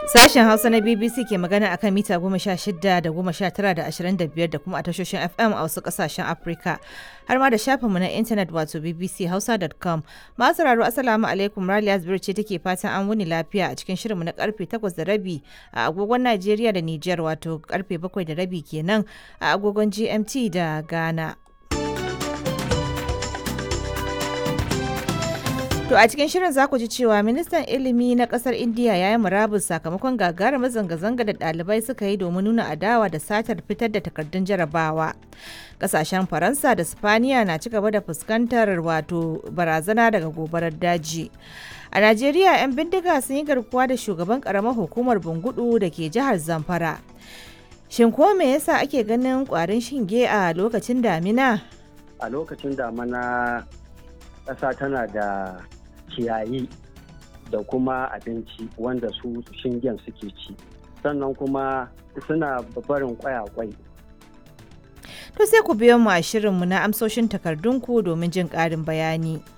Sashen Hausa na BBC ke magana akan mita goma sha shida da goma sha tara da ashirin da biyar da kuma a tashoshin FM a wasu kasashen Afirka. Har ma da shafinmu na intanet wato bbchausa.com. Masu sauraro Assalamu alaikum Raliya Zubir ce take fatan an wuni lafiya a cikin shirinmu na karfe takwas da rabi a agogon Najeriya da Nijar wato karfe bakwai da rabi kenan a agogon GMT da Ghana. To a cikin shirin za ku ji cewa ministan ilimi na kasar Indiya ya yi murabus sakamakon gagarumar zanga-zanga da ɗalibai suka yi domin nuna adawa da satar fitar da takardun jarabawa. Kasashen Faransa da Spaniya na ci gaba da fuskantar wato barazana daga gobarar daji. A Najeriya 'yan bindiga sun yi garkuwa da shugaban karamar hukumar Bungudu da ke jihar Zamfara. Shin ko me yasa ake ganin kwarin shinge a lokacin damina? A lokacin damina ƙasa tana da ciyayi da kuma abinci wanda su shingen suke ci sannan kuma suna barin kwayakwai To sai ku biyo mu a shirinmu na amsoshin takardunku domin jin ƙarin bayani.